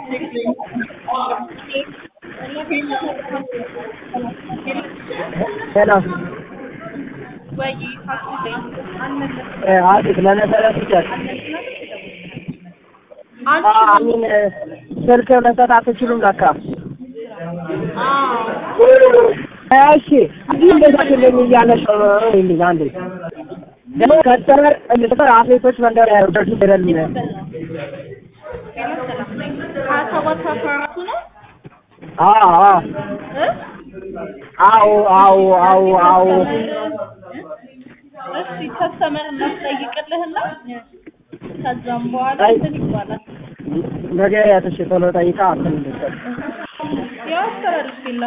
ሰላም ወይ አቤት ለመሰረት ይቻል አንቺ አሚን ስልክ መስጠት አትችሉም ለካ እሺ እዚህ እንደዛችልኝ እያለሽ ይልኝ አንዴ ደግሞ ከስተመር እንድትፈር አትሌቶች መንደር ያደርሱ ይደልኝ ሀያ ሰባት አስራ አራቱ ነው አዎ እ አዎ አዎ አዎ አዎ እሺ ከስተመር እናስጠይቅልህና ከዛም በኋላ እንትን ይባላል ነገ ያተሽ ቶሎ ጠይቃ እንትን እንድትል ያው አስተላልፍ